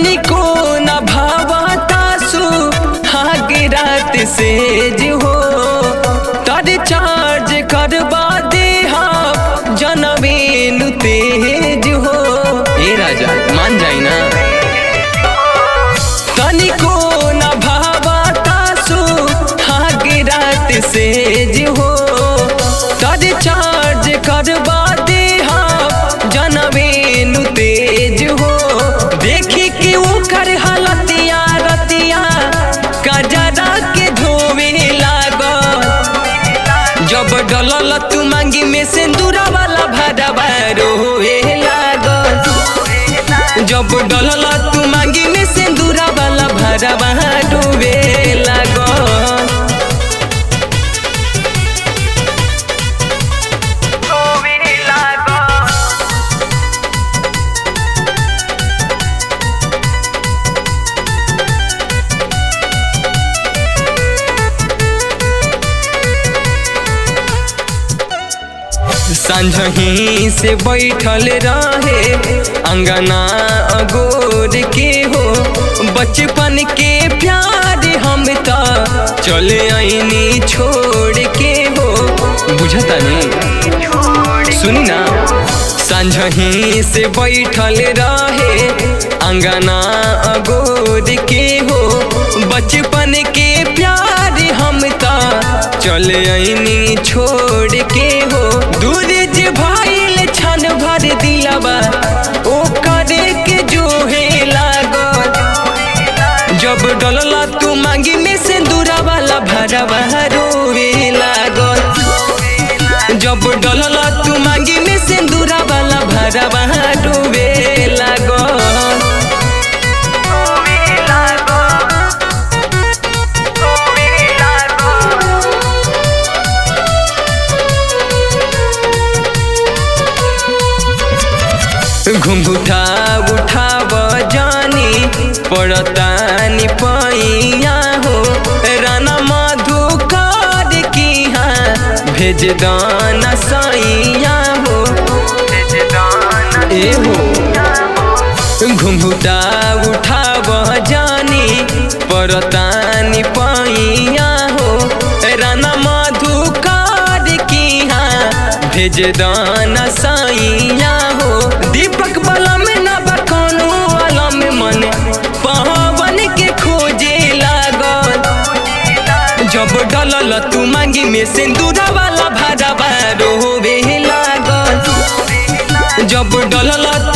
तनिको न भावतासु हागे रात से जो हो तर चार्ज करवा दे हम जनमेनु तेज हो ए राजा मान जाई ना तनिको न भावतासु हागे रात से जो हो तर चार्ज करवा दे हम जनमेनु तेज हो देखी कि ओकर हलतिया रतिया कजरा के धोवे लागल जब डलल तू मांगी में सिंदूरा वाला भरवा रोए लागल जब डलल तू मांगी में सिंदूरा वाला भरवा डूबे लागल संझही से बैठल रहे अंगना अगोर के हो बचपन के प्यार हम त चले आईनी छोड़ के हो बुझता नहीं सुनी ना संझही से बैठल रहे अंगना अगोर के हो बचपन के प्यार हम त चले आईनी छोड़ के हो दूर जे भाईल छन भर दिलबा ओ करे के जो है लागल जब डलला तू मांगी में सिंदूरा वाला भरवा रोवे लागल जब डलला तू मांगी में सिंदूरा वाला भरवा डूबे लागल घुंघुटा उठाव जानी पड़तानी पैया हो राना मधुकर की हाँ भेज दाना सैया हो ए हो घुंघुटा उठाव जानी पड़तानी पैया हो राना मधुकर की हाँ भेज दाना सैया हो दीपक बला में ना बकानो वाला में मन पवन के खोजे लागल जब डलल तू मांगी में सिंदूरा वाला भरवा रोवे लागल जब डलल